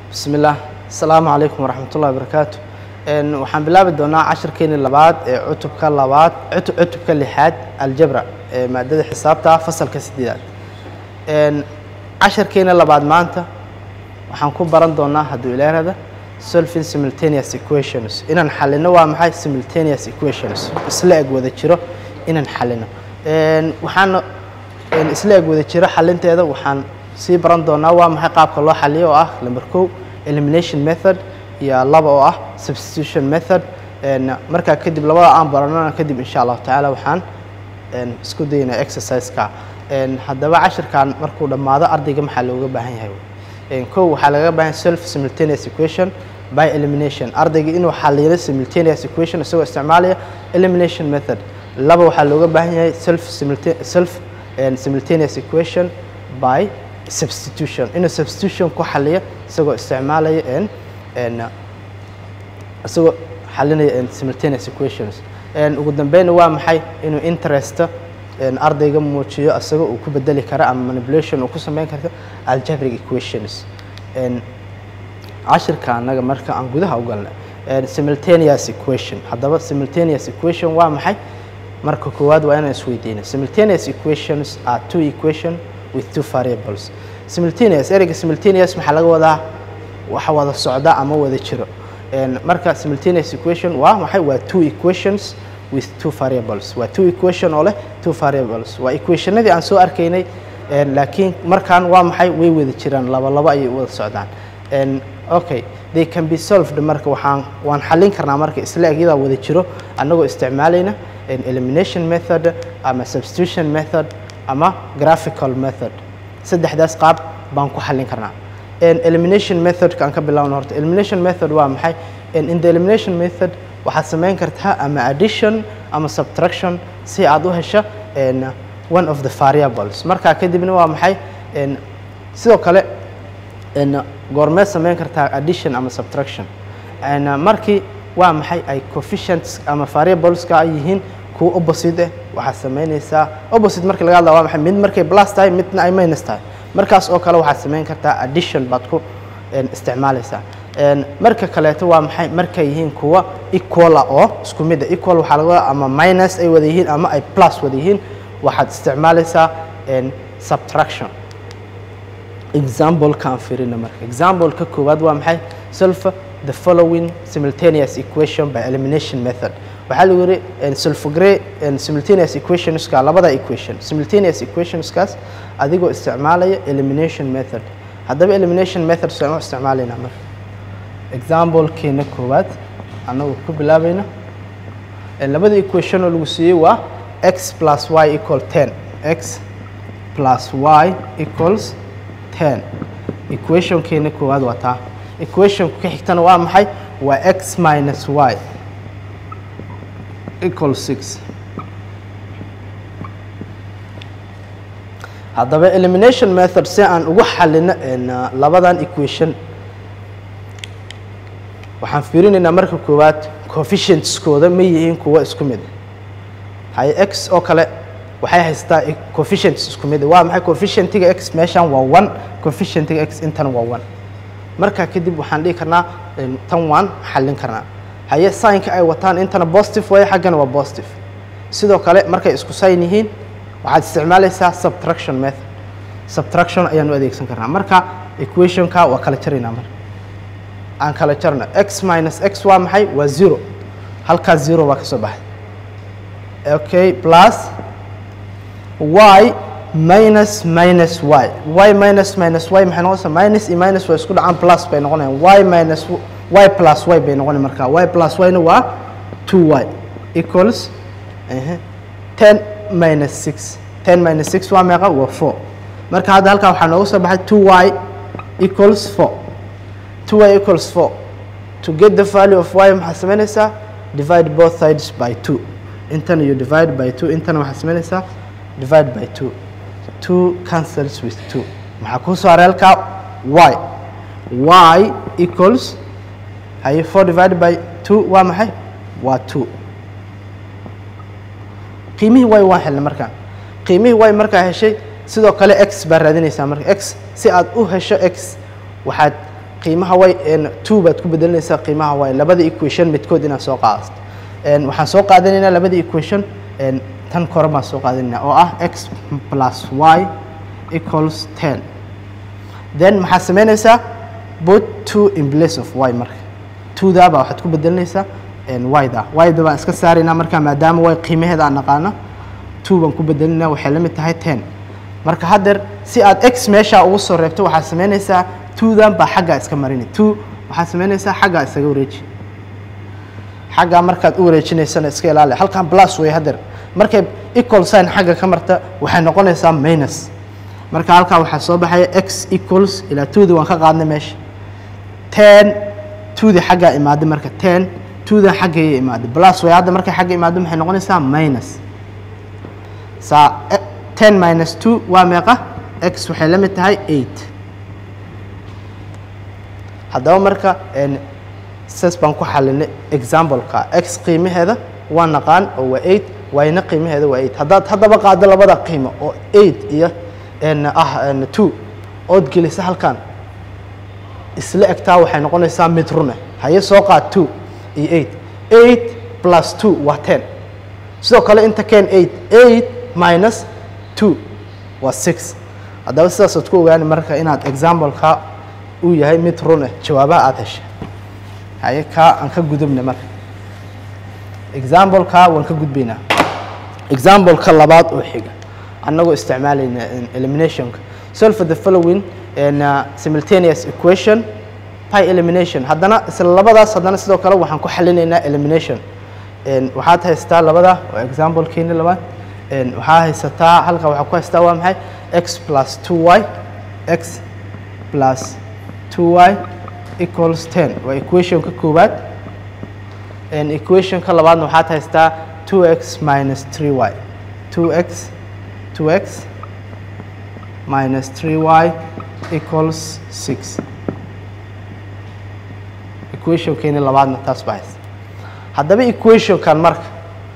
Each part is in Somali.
bismi illaah asalaamu calaykum waraxmatullahi wabarakaatu waxaan bilaabi doonaa cashirkeeni labaad ee cutubka labaad cutubka lixaad aljabra ee maadada xisaabta fasalka sideedaad cashirkeeni labaad maanta waxaan ku baran doonaa hadduu ilaarada solving simultaneous equations inaan xalino waa maxay simultaneous equations isla eg wada jiro inaan xalino waxaan isla eg wada jiro xalinteeda waxaan sii baran doonaa waa maxay qaabka loo xaliyo oo ah number kow elimination method iyo laba oo ah substitution method markaa kadib labada aan baranona kadib insha allahu tacaala waxaan isku daynaa exercise-ka haddaba cashirkan markuu dhammaado ardayga maxaa looga baahan yahay kow waxaa lagaga baahan self simultaneous equation by elimination ardayga inuu xaliilo simultaneous equation isagoo isticmaalaya elimination method laba waxaa looga baahan yahay self self simultaneous equation by substitution inuu substitution ku xaliyo isagoo isticmaalaya isagoo xalinaya simultaneous equations ugu dambeyna waa maxay inuu interesta ardayga muujiyo isagoo uu ku bedeli kara ama manipulation uu ku sameyn karto algebric equations cashirka annaga marka aan gudaha u galna simultaneous equation haddaba simultaneous equation waa maxay marka koowaad waa inaan isweydiino simultaneous equations are two equation with two variables simultaneous ereyga simultaneous maxaa laga wadaa waxa wada socda ama wada jiro marka simultaneous equation waa maxay waa two equations with two variables waa two equation oo leh two variables waa equationadii aan soo arkaynay laakiin markaan waa maxay way wada jiraan laba laba ayay wada socdaan okay they can be solved marka waxaan waan xallin karnaa marka isla egyadaa wada jiro annagoo isticmaalayna elimination method ama substitution method ama graphical method saddexdaas qaab baan ku xallin karnaa elimination methodka aan ka bilowno horta elimination method waa maxay in the elimination method waxaad samayn kartaa ama addition ama subtraction si aad u hesho one of the variables markaa kadibna waa maxay sidoo kale goormeed samayn kartaa addition ama subtraction markii waa maxay ay coefficients ama variableska ay yihiin kuwa opposite eh waxaad samaynaysaa opposite markii laga hadla waa maxay mid markay plus tahay midna ay minus tahay markaas oo kale waxaad samayn kartaa addition baad ku isticmaalaysaa marka kaleeto waa maxay markay yihiin kuwa equala oo isku mid ah equal waxaa laga wadaa ama minus ay wada yihiin ama ay plus wada yihiin waxaad isticmaalaysaa subtraction example kaan firina marka example-ka koowaad waa maxay solve the following simultaneous equation by elimination method waxaa lagu yidhi sulfogre simultaneous equationska labada equation simultaneous equationskaas adigoo isticmaalaya elimination method haddaba elimination method saan u isticmaalaynaa marka example-keena koowaad annagoo ku bilaabayna labada equation oo lagu siiyey waa x plus y equal ten x plus y equals ten equationkeena koowaad waa taa equationku ka xigtana waa maxay waa x minus y equal six haddaba elimination method si aan ugu xalino labadan equation waxaan fiirinaynaa marka koowaad coefficientskooda ma yihiin kuwa isku mid haye x oo kale waxay haystaa coefficients isku mid waa maxay coefficientiga x meeshan waa one coefficientiga x intan waa one markaa kadib waxaan dhihi karnaa tan waan xallin karnaa haye signka ay wataan intana positive waaye xaggana waa positive sidoo kale markay isku sign yihiin waxaad isticmaalaysaa subtraction method subtraction ayaan u adeegsan karnaa marka equationka waa kala jaraynaa marka aan kala jarna x minus x waa maxay waa zero halkaas zero baa ka soo baxay okay plus y minus minus y y minus minus y maxay noqonaysaa minus iyo minus waa isku dhacaan plus bay noqonayaan y minus y plus y bay noqonay markaa y plus y na waa two y equals ten minus six ten minus six waa meeqa waa four marka hadda halkaa waxaa nooga soo baxay two y equals four two y equals four to get the value of y maxaad samaynaysaa divide both sides by two intana you divide by two intana waxaad samaynaysaa divide by two two cancels with two maxaa kuu soo haray halkaa y y equals haye four divided by two waa maxay waa two qiimihii y waan helnay markaan qiimihii y markaa heshay sidoo kale x baa raadinaysaa marka x si aad u hesho x waxaad qiimaha y two baad ku bedelinaysaa qiimaha y labada equation midkood inaad soo qaadato waxaan soo qaadanaynaa labada equation tan kore baan soo qaadanaynaa oo ah x plus y equals ten then maxaad samaynaysaa put two in place of y marka twoda baa waxaad ku bedelinaysaa yda yda baan iska saaraynaa marka maadaama y qiimaheeda aan naqaano two baan ku bedelinaa waxay la mid tahay ten marka haddeer si aad x meeshaa ugu soo reebto waxaad samaynaysaa twodan baa xaggaa iska marini two waxaad samaynaysaa xaggaa isaga wareeji xaggaa markaad u wareejinaysana iska ilaali halkan plus way haddeer markay equal sign xagga ka marta waxay noqonaysaa minus marka halkaa waxaa soo baxaya x equals ilaa twodi waan ka qaadnay meesha ten twodi xaggaa imaaday marka ten twodan xaggaya imaaday plus way hadda markay xagga imaado maxay noqonaysaa minus saa ten minus two waa meeqa x waxay la mid tahay eight haddaba marka sas baan ku xalinay exampleka x qiimaheeda waa naqaan oo waa eight wayna qiimaheeda waa eight haddaad haddaba qaado labada qiimo oo eight iyo ah two ood gelisa halkan isla egtaa waxay noqonaysaa mid rune haye soo qaad two iyo eight eight plus two waa ten sidoo kale inta keen eight eight minus two waa six haddaba sidaasaad ku ogaani marka inaad exampleka uu yahay mid rune jawaabaha aada heshay haye kaa aan ka gudubna marka exampleka waan ka gudbaynaa exampleka labaad oo xiga annagoo isticmaalayna eliminationka solve the following uh, simultaneous equation by elimination haddana isla labadaas haddana sidoo kale waxaan ku xalinaynaa elimination waxaad haystaa labada oo examplekeeni labaad waxaa haysataa halka waxaa ku haystaa waa maxay x plus two y x plus two y equals ten waa equationka koowaad equationka labaadna waxaad haystaa two x minus three y two x two x minus three y equals six equationkeeni labaadna taas baa haysta haddaba equationkan marka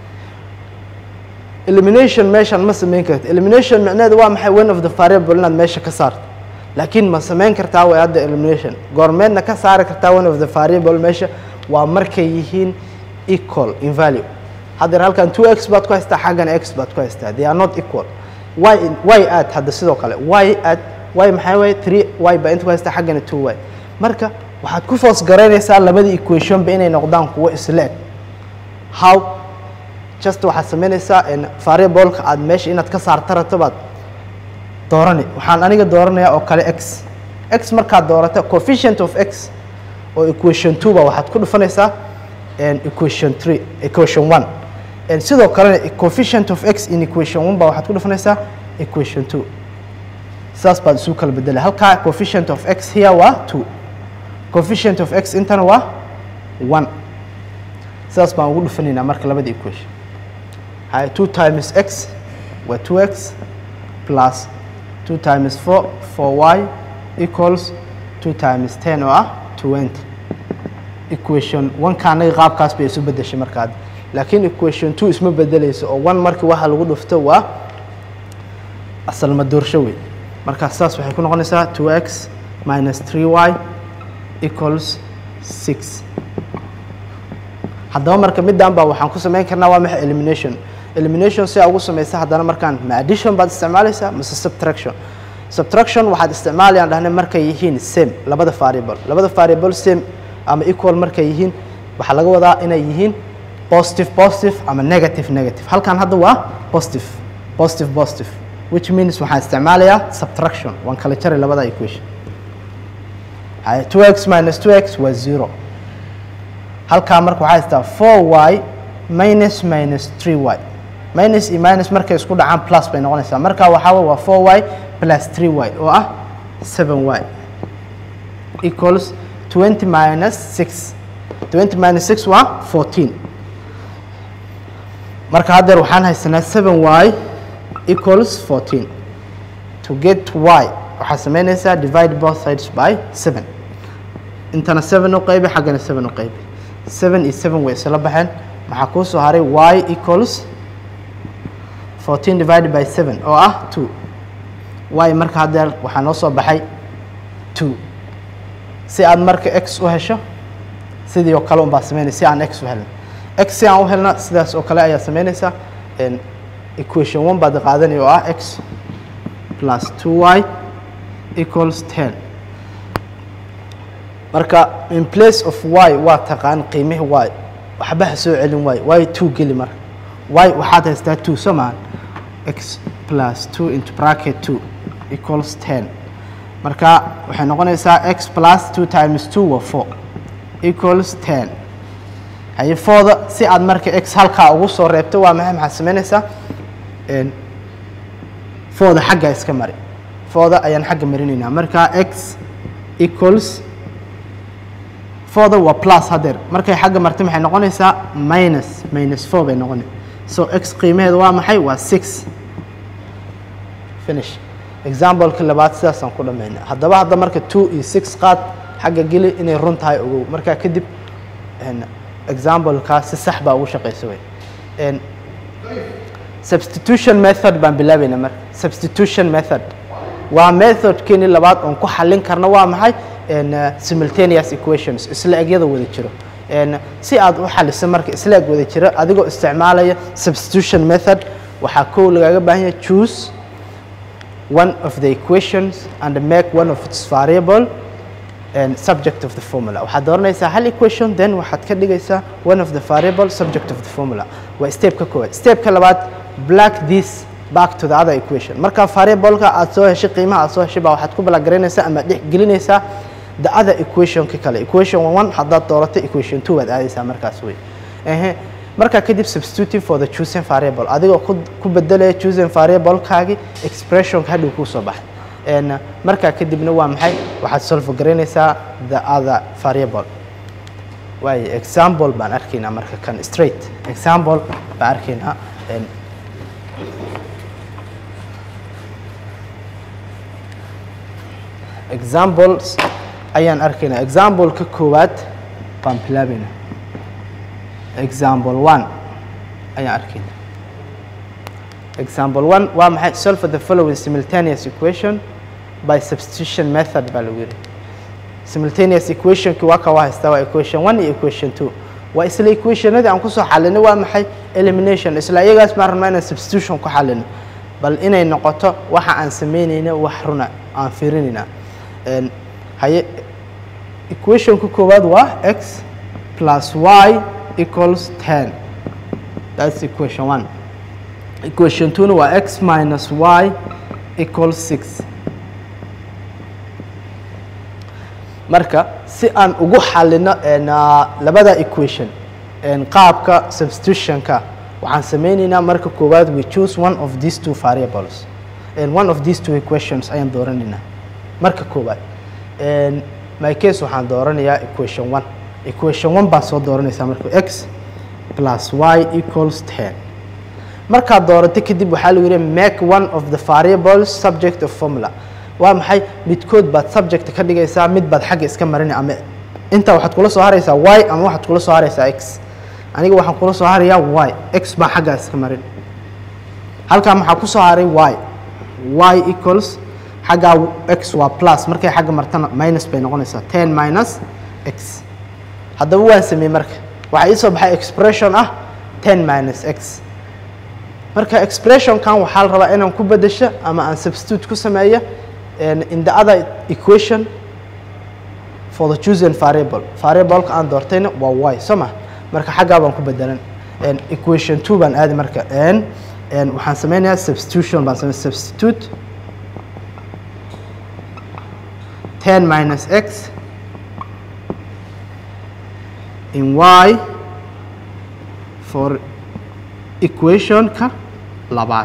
elimination meeshan ma samayn karta elimination micneheedu waa maxay one of the variable inaad meesha ka saarto laakiin ma samayn kartaa way hadda elimination goormeedna ka saari kartaa one of the variable meesha waa markay yihiin equal in value haddeer halkan two x baad ku haystaa xaggana x baad ku haystaa they are not equal y y add hadda sidoo kale y add y maxaa waye three y baa inta ku haystaa xaggana two y marka waxaad ku foos garaynaysaa labadii equationba inay noqdaan kuwo isla eg how just waxaad samaynaysaa variableka aad meesha inaad ka saarta rabto baad doorani waxaan aniga dooranayaa oo kale x x markaad doorata coefficient of x oo equation two ba waxaad ku dhufanaysaa equation three equation one sidoo kalena coefficient of x in equation one ba waxaad ku dhufanaysaa equation two sidaas baad isu kala bedelay halkaa coefficient of x here waa two coefficient of x intana waa one sidaas baan ugu dhufanaynaa marka labada equation hay two times x waa two x plus two times four four y equals two times ten oo ah twenty equation one-ka anaga qaabkaas bay isu bedeshay markaad laakiin equation two isma bedeleyso oo one markii waxa lagu dhufto waa asal madoorsho wey markaas saas waxay ku noqonaysaa two x minus three y equals six haddaba marka middan baa waxaan ku samayn karnaa waa maxay elimination elimination si aa ugu samaysa haddana markaan ma addition baad isticmaalaysaa mise subtraction subtraction waxaad isticmaalayaan dhahnay markay yihiin same labada variable labada variable same ama equal markay yihiin waxaa laga wadaa inay yihiin positive positive ama negative negative halkan hadda waa positive positive positive which means waxaan isticmaalayaa subtraction waan kala jaray labada equation hay 2x minus 2x waa zero halkaa marka waxaa haystaa 4y minus minus 3y minus iyo minus markay isku dhacaan plus bay noqonaysaa marka waxaa waa 4y plus 3y oo ah 7y equals 20 minus 6 20 minus 6 waa 14 marka haddeer waxaan haysanaa 7y equals 14 to get y waxaa samaynaysaa divide both sides by 7 intana 7 u qaybi xaggana 7 u qaybi 7 iyo 7 way isla baxeen maxaa kuu soo haray y equals 14 divided by 7 oo ah 2 y marka haddeer waxaa noo soo baxay 2 si aad marka x u hesho sidii oo kale unbaa sameynaya si aan x u helno x si aan u helna sidaas oo kale ayaa sameynaysaa equation one baad qaadanaya oo ah x plus two y equals ten marka in place of y waa taqaan qiimihi y waxba ha soo celin y y two geli marka y waxaad haystaa two soo maahan x plus two into bracket two equals ten marka waxay noqonaysaa x plus two times two waa four equals ten haye fooda si aad marka x halkaa ugu soo reebto waa maxay maxaad samaynaysaa fooda xagga iska mari fooda ayaan xagga marinaynaa marka x equals fooda waa plus hadeer markay xagga martay maxay noqonaysaa minus minus four bay noqonay so x qiimaheeda waa maxay waa six finish exampleka labaad sidaasaan ku dhamaynaa haddaba hadda marka two iyo six qaad xagga geli inay run tahay ogow markaa kadib examplekaas si sax baa ugu shaqaysa wey substitution method baan bilaabayna marka substitution method waa methodkeeni labaad oon ku xallin karna waa maxay simultaneous equations isla egyada wada jiro si aad u xaliso marka isla eg wada jiro adigoo isticmaalaya substitution method waxaa kow lagaaga baahan yahay choose one of the equations and make one of its variable and subject of the formula waxaad dooranaysaa hal equation then waxaad ka dhigaysaa one of the variable subject of the formula waa stepka koowaad stepka labaad black this back to the other equation marka variableka aad soo heshay qiimaha aad soo heshay baa waxaad ku balagaraynaysaa ama dhex gelinaysaa the other equationka kale equation one haddaad dooratay equation two waad aadaysaa markaas wey ehe markaa kadib substitutive for the chosen variable adigoo ku ku bedelaya chosen variablekaagi expressionka hadhow kuu soo baxay markaa kadibna waa maxay waxaad solve garaynaysaa the other variable waayo example baan arkaynaa marka kan straight example baan arkaynaa examples ayaan arkaynaa exampleka koowaad baan bilaabaynaa example one ayaan arkaynaa example one waa maxay solve the following simultaneous equation by substitution method baa lagu yidhi simultaneous equationki waa ka waa haystaa waa equation one iyo equation two waa isla equationadii aan kusoo xalinay waa maxay elimination isla iyagaas baan rabnaa inaan substitution ku xalino bal inay noqoto waxa aan samaynayna wax runa aan fiirinayna haye equationka koowaad waa x plus y equals ten that's equation one equation two waa x minus y equals six marka si aan ugu xalino labada equation qaabka substitutionka waxaan sameyneynaa marka koowaad we choose one of these two variables one of these two equations ayaan dooranaynaa marka koowaad my case waxaan dooranayaa equation one equation one baan soo dooranaysaa marka x plus y equals ten markaad doorato kadib waxaa lagu yihi make one of the variables subject of formula waa maxay midkood baad subject ka dhigaysaa mid baad xagga iska marinay ama intaa waxaad kula soo haraysaa y ama waxaad kula soo haraysaa x aniga waxaan kula soo harayaa y x baa xaggaa iska marin halkaa maxaa ku soo haray y y equals xaggaa x waa plus markay xagga martana minus bay noqonaysaa ten minus x haddaba waan sameeyey marka waxaa ii soo baxay expression ah ten minus x marka expressionkan waxaa la rabaa inaan ku bedesho ama aan substitute ku sameeyo in the other equation for the chosen variable variableka aan doortayna waa y soo ma marka xaggaa baan ku bedelan equation two baan aadi marka waxaan sameynayaa substitution baan samey substitute ten minus x in y for equationka labaad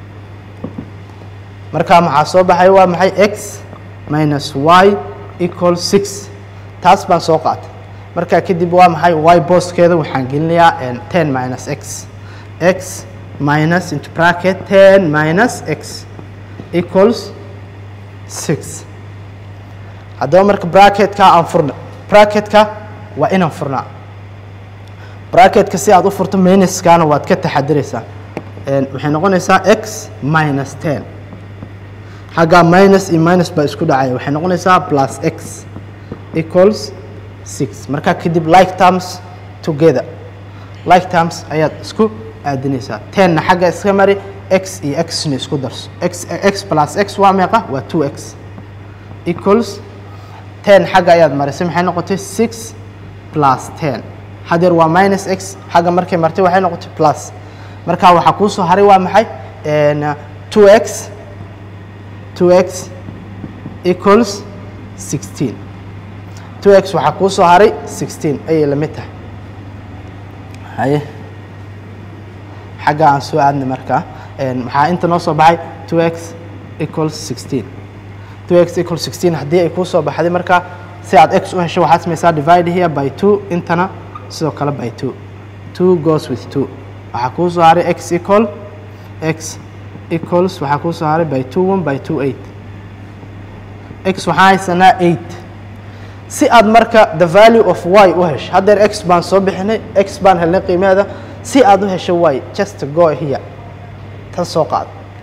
markaa maxaa soo baxay waa maxay x minus y equal six taas baan soo qaatay markaa kadib waa maxay y booskeeda waxaan gelinayaa ten minus x x minus into bracket ten minus x equals six haddaba marka bracketka aan furna bracketka waa inaan furnaa bracketka si aad u furto minuskana waad ka taxadiraysaa waxay noqonaysaa x minus ten xaggaa minus iyo minus baa isku dhacaya waxay noqonaysaa plus x equals six markaa kadib like terms together like terms ayaad isku aadinaysaa tenna xagga iska mari x iyo xna isku darso x x plus x waa meeqa waa two x equals ten xagga ayaad marisay maxay noqotay six plus ten hadeer waa minus x xagga markay martay waxay noqotay plus markaa waxaa kuu soo haray waa maxay two x two x equals sixteen two x waxaa kuu soo haray sixteen ayay la mid tahay haye xagga aan soo aadnay markaa maxaa inta noo soo baxay two x equals sixteen two x equals sixteen haddii ay kuu soo baxday markaa si aad x u hesho waxaad samaysaa divide here by two intana sidoo kale by two two goes with two waxaa kuu soo haray x equal x equals waxaa kuu soo haray by two one by two eight x waxaan haysanaa eight si aad marka the value of y u hesho haddeer x baan soo bixinay x baan helnay qiimaheeda si aad u hesho y just go here tan soo qaad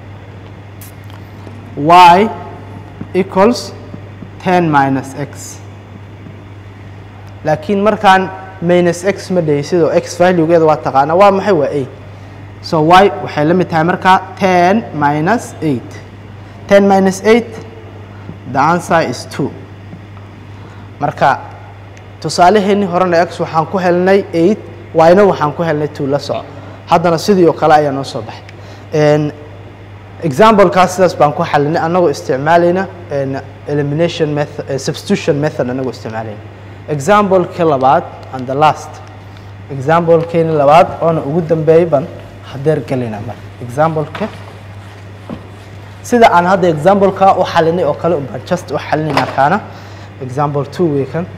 y equals ten minus x laakiin markaan minus x ma dhahay sidoo x valuegeeda waa taqaana waa maxay waa eight so y waxay la mid tahay markaa ten minus eight ten minus eight the answer is two marka tusaalaheennii horena x waxaan ku helnay eight yna waxaan ku helnay two la soco haddana sidii oo kale ayaa noo soo baxay examplekaas sidaas baan ku xalinay annagoo isticmaalayna elimination method substitution method annagoo isticmaalayna examplekii labaad and the last examplekeeni labaad oona ugu dambeeyey baan hadeer gelayna marka exampleka sida aan hadda exampleka u xalinay oo kale baan just u xalinayna kaana example two weekan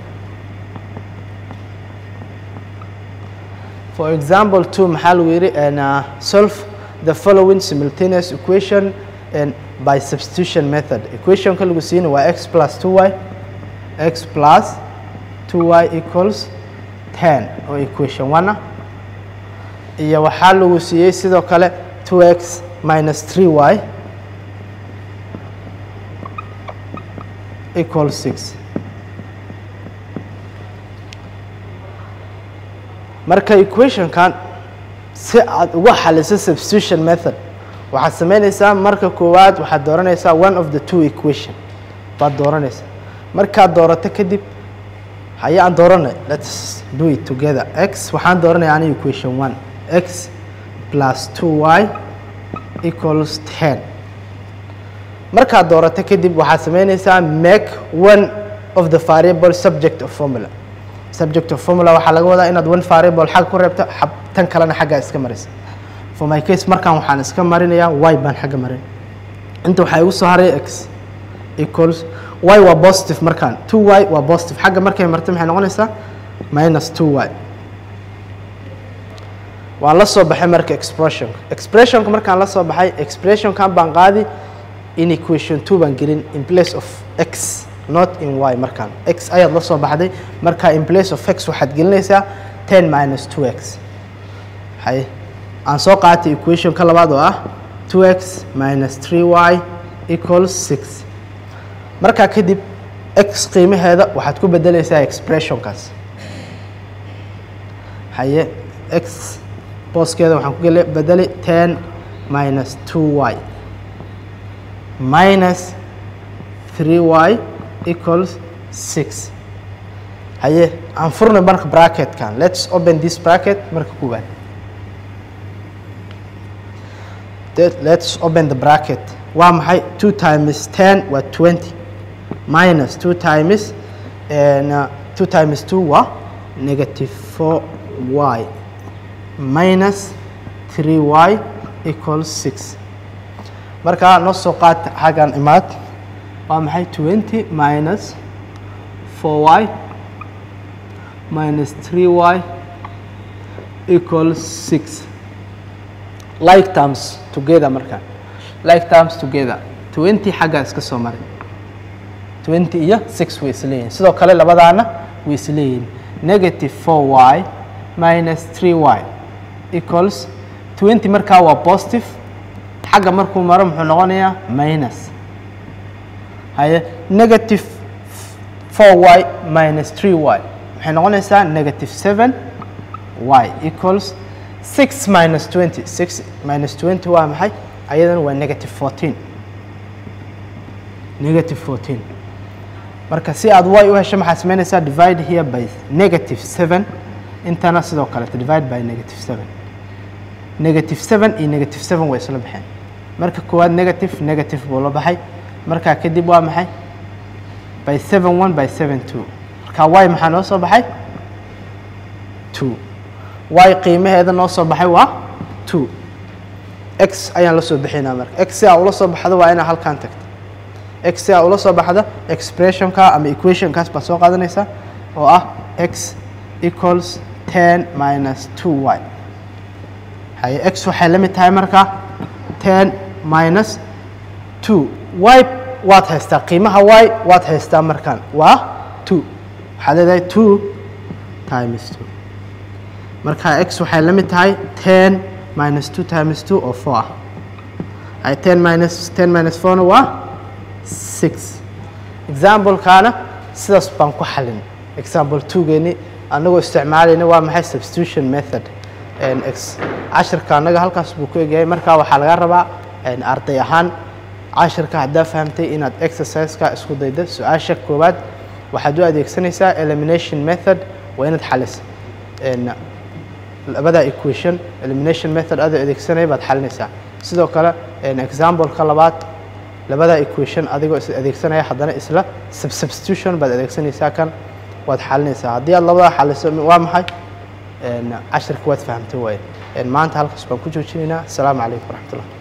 for example two maxaa lagu yidhi uh, solve the following simultaneous equation and by substitution method equationka lagu siina waa x plus two y x plus two y equals ten oo equation one ah iyo waxaa lagu siiyey sidoo kale two x minus three y equals six marka equationkan si aad uga xaliso substitution method waxaad samaynaysaa marka koowaad waxaad dooranaysaa one of the two equation baad dooranaysaa markaad doorato kadib haye aan dooranay let's do it together x waxaan dooranaya ani equation one x plus two y equals ten markaad doorato kadib waxaad samaynaysaa make one of the variable subject of formula subject of formula waxaa laga wadaa inaad one variable xag ku reebto tan kalena xaggaa iska maraysa for my case markaan waxaan iska marinayaa y baan xagga marin inta waxaa igu soo haray x equals y waa positive markaan two y waa positive xagga markay martay maxay noqonaysaa minus two y waan la soo baxay marka expressionka expressionka markaan la soo baxay expressionkan baan qaadi in equation two baan gelin in place of x not in y markaan x ayaad la soo baxday marka in place of x waxaad gelinaysaa ten minus two x hay aan soo qaatay equation ka labaad oo ah two x minus three y equals six markaa kadib x qiimaheeda waxaad ku bedelaysaa expressionkaas haye x booskeeda waxaan ku gele bedelay ten minus two y minus three y equals six haye aan furnay marka bracketkan let's open this bracket marka koowaad let's open the bracket waa maxay two times ten waa twenty minus two times and uh, two times two waa negative four y minus three y equals six markaa noo soo qaata xaggan imaad waa maxay twenty minus four y minus three y equals six like terms together markaa like terms together twenty xaggaa iska soo maray twenty iyo six way isleeyihin sidoo kale labadaana way isleeyihin negative four y minus three y equals twenty markaa waa positive xagga markuu maro muxuu noqonayaa minus haye negative 4y minus 3y waxay noqonaysaa negative 7 y equals 6 minus 20 6 minus 20 waa maxay ayadana waa negative 14 negative 14 marka si aad y u hesho maxaad samaynaysaa divide here by negative 7 intana sidoo kaleeto divide by negative 7 negative 7 iyo negative 7 way isla baxeen marka koowaad negative negative buu la baxay markaa kadib waa maxay by 7 1 by 7 2 marka y maxaa noo soo baxay 2 y qiimaheeda noo soo baxay waa 2 x ayaan la soo bixinaa marka x si aa ula soo baxdo waa inaa halkan tagto x si aa ula soo baxdo expressionka ama equationkaas baad soo qaadanaysaa oo ah x equals 10 minus 2y haye x waxay la mid tahay markaa 10 minus 2 y waad haystaa qiimaha y waad haystaa markaan waa 2 waxaad leedahay 2 times 2 marka x waxay la mid tahay 10 minus 2 times 2 oo 4 ah haye 10 minus 10 minus 4 na waa 6 example-kaana sidaas baan ku xalin example 2 geeni anagoo isticmaalayna waa maxay substitution method x cashirka annaga halkaas buu ku egyahay markaa waxaa laga rabaa arday ahaan cashirka haddaa fahamtay inaad exercise-ka isku daydo su-aasha koowaad waxaad u adeegsanaysaa elimination method waa inaad xalisa labada equation elimination method adoo adeegsanaya baad xalinaysaa sidoo kale example-ka labaad labada equation adigoo is adeegsanaya haddana isla substitution baad adeegsanaysaa kan waad xalinaysaa haddii aad labada xaliso waa maxay cashirka waad fahamtay waaye maanta halkaas baan ku joojinaynaa asalaamu calaykum waraxmatullah